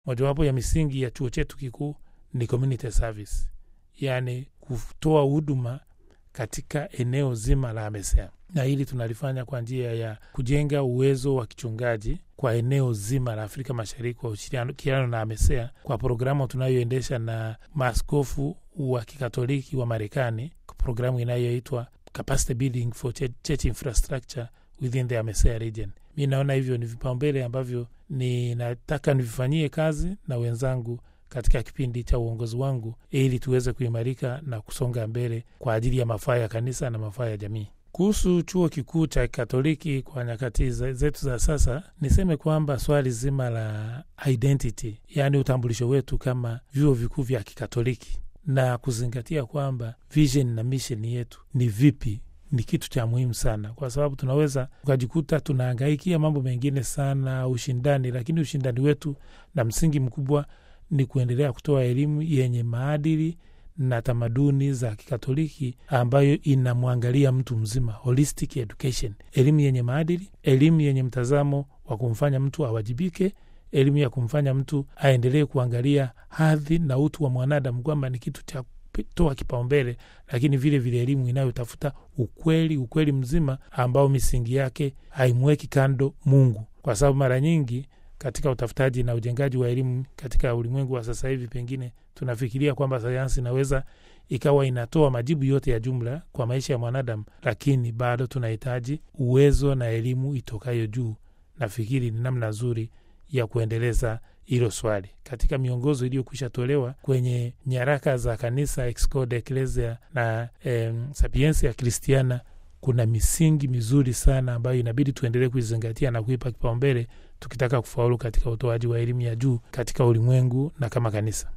mojawapo ya misingi ya chuo chetu kikuu ni community service, yaani kutoa huduma katika eneo zima la AMESEA, na hili tunalifanya kwa njia ya kujenga uwezo wa kichungaji kwa eneo zima la Afrika Mashariki kwa ushirikiano na AMESEA kwa programu tunayoendesha na maaskofu wa kikatoliki wa Marekani, programu inayoitwa Capacity Building for Church Infrastructure within the AMESEA region. Mi naona hivyo ni vipaumbele ambavyo ninataka nivifanyie kazi na wenzangu katika kipindi cha uongozi wangu ili tuweze kuimarika na kusonga mbele kwa ajili ya mafaa ya kanisa na mafaa ya jamii. Kuhusu chuo kikuu cha Katoliki kwa nyakati zetu za sasa, niseme kwamba swali zima la identity, yaani utambulisho wetu kama vyuo vikuu vya Kikatoliki na kuzingatia kwamba vision na mission yetu ni vipi ni kitu cha muhimu sana, kwa sababu tunaweza ukajikuta tunahangaikia mambo mengine sana, ushindani, lakini ushindani wetu na msingi mkubwa ni kuendelea kutoa elimu yenye maadili na tamaduni za Kikatoliki ambayo inamwangalia mtu mzima, holistic education, elimu yenye maadili, elimu yenye mtazamo wa kumfanya mtu awajibike, elimu ya kumfanya mtu aendelee kuangalia hadhi na utu wa mwanadamu kwamba ni kitu cha toa kipaumbele, lakini vile vile elimu inayotafuta ukweli, ukweli mzima ambao misingi yake haimweki kando Mungu, kwa sababu mara nyingi katika utafutaji na ujengaji wa elimu katika ulimwengu wa sasa hivi, pengine tunafikiria kwamba sayansi inaweza ikawa inatoa majibu yote ya jumla kwa maisha ya mwanadamu, lakini bado tunahitaji uwezo na elimu itokayo juu. Nafikiri ni namna nzuri ya kuendeleza hilo swali katika miongozo iliyokwisha tolewa kwenye nyaraka za kanisa Ex Corde Ecclesia na em, Sapiensia Christiana. Kuna misingi mizuri sana ambayo inabidi tuendelee kuizingatia na kuipa kipaumbele tukitaka kufaulu katika utoaji wa elimu ya juu katika ulimwengu na kama kanisa.